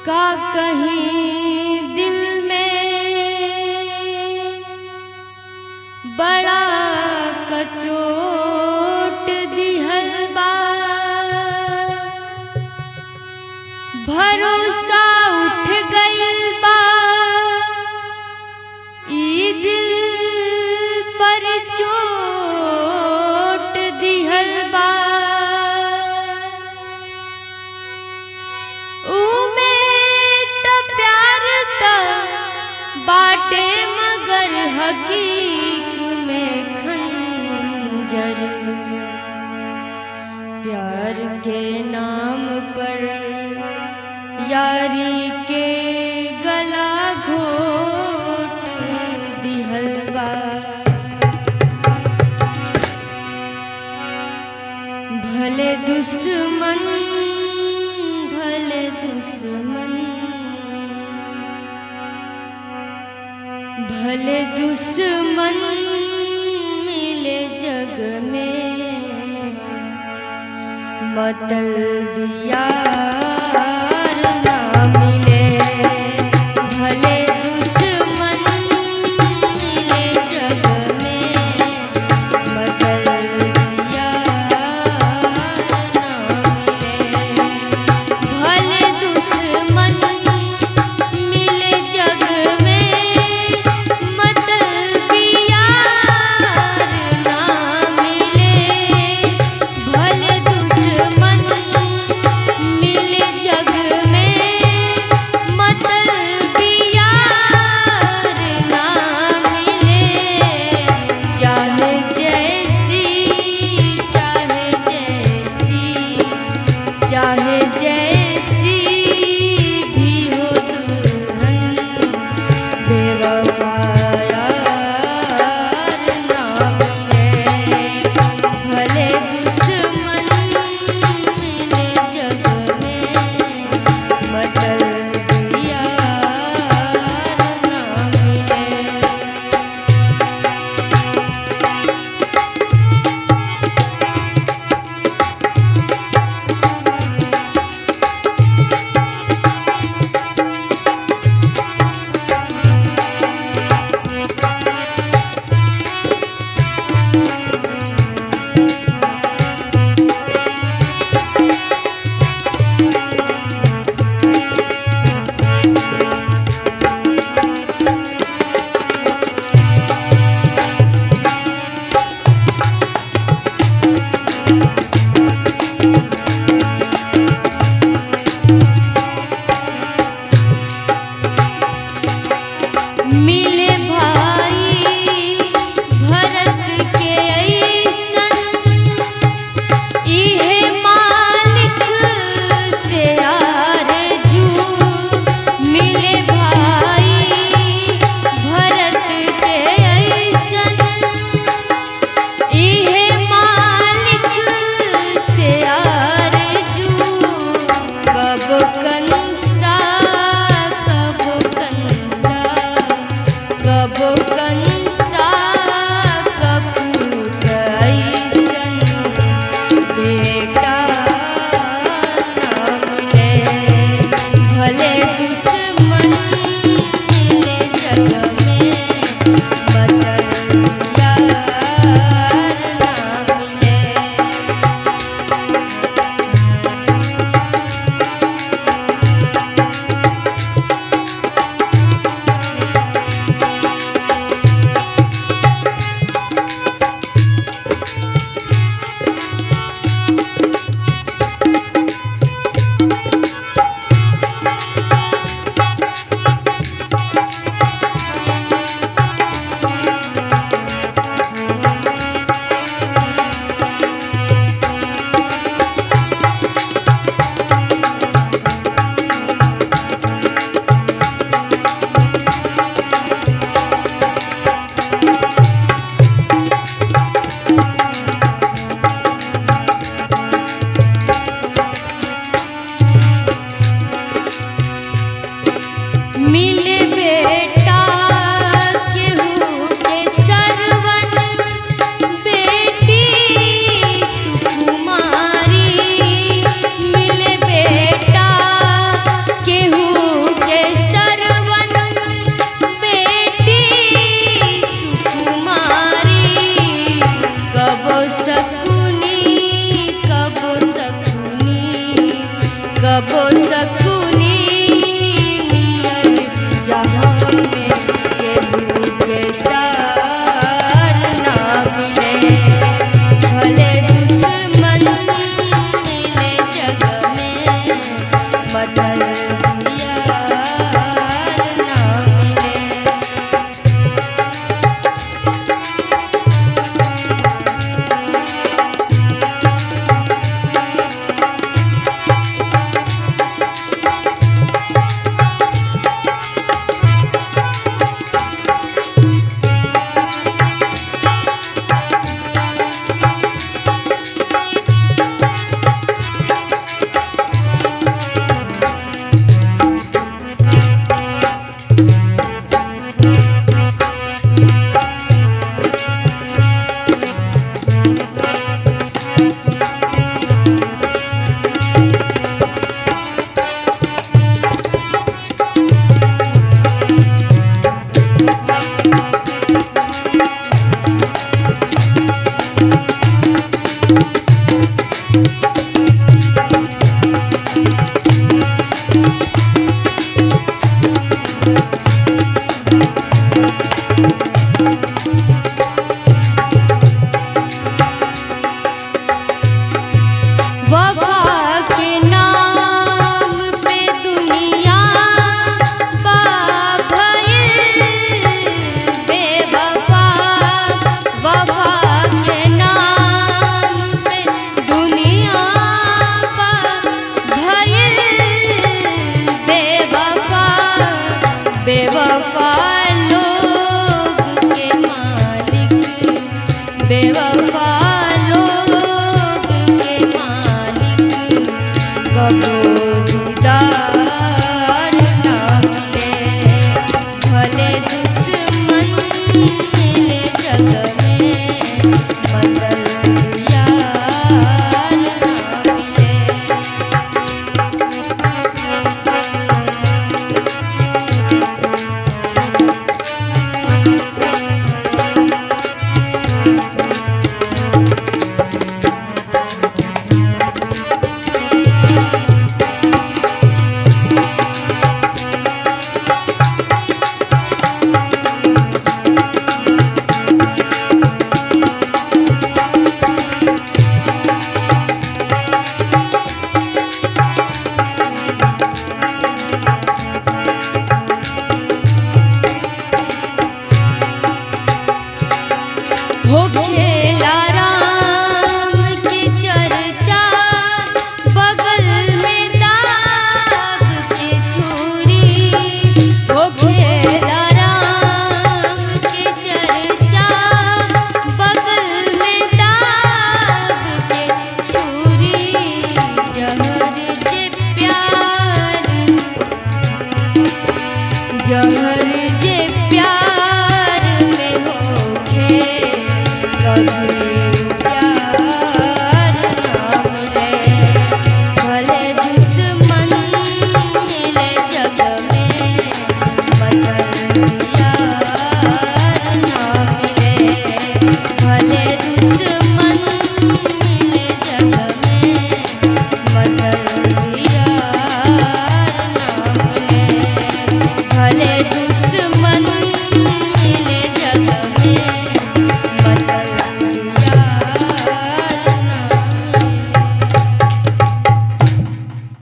का कहीं दिल में बड़ा कचोट दिहल बा भरोसा उठ गइल बा ई दिल पर चोट दिहल बा उमे त प्यार त बाटे मगर हकीक में खंजर प्यार के नाम पर यारी के गला घोट दिहल बा भले दुश्मन भले दुश्मन भले दुश्मन मिले जग में मतलबियार ना मिले भले दुश्मन मिले जग में मतलबियार ना मिले भले दुश्मन मिले जग में मतलबियार ना मिले भले दुश्मन मिले जग में मतलबियार ना मिले चाहे जैसी चाहे जैसी चाहे जैसी भी हो दुल्हन बेवफा यार ना मिले भले दुश्मन मिले जग में मतलब यार ना मिले मिले भाई भरत के ऐसन इहे मालिक से आरजू मिले भाई भरत के ऐसन इहे मालिक से आरजू कब कंसा कब कंसा कब कंसा कपूर ऐसन बेटा ना मिले भले दुश्मन मिले जग में बदल यार ना मिले कबो सकुनी नियर जहाँ में केहू के सार ना मिले भले दुश्मन मिले जग में मदर यार ना मिले वफा के नाम पे दुनिया बाभइल बेवफा वफा के नाम पे दुनिया बाभइल बेवफा बेवफा लोग के मालिक बेवफा लोग के मालिक कबो दीदार ना मिले भले दुश्मन मिले जग में मदर यार ना मिले हो खेला राम की चर्चा बगल में दाग की छुरी हो खेला राम की चर्चा बगल में दाग के छुरी जहर जे प्यार जहर जे प्यार में होखे कभी प्यार ना मिले भले दुश्मन मिले जग में मदर यार ना मिले भले दुश्मन मिले जग में मदर यार ना मिले भले दुश्मन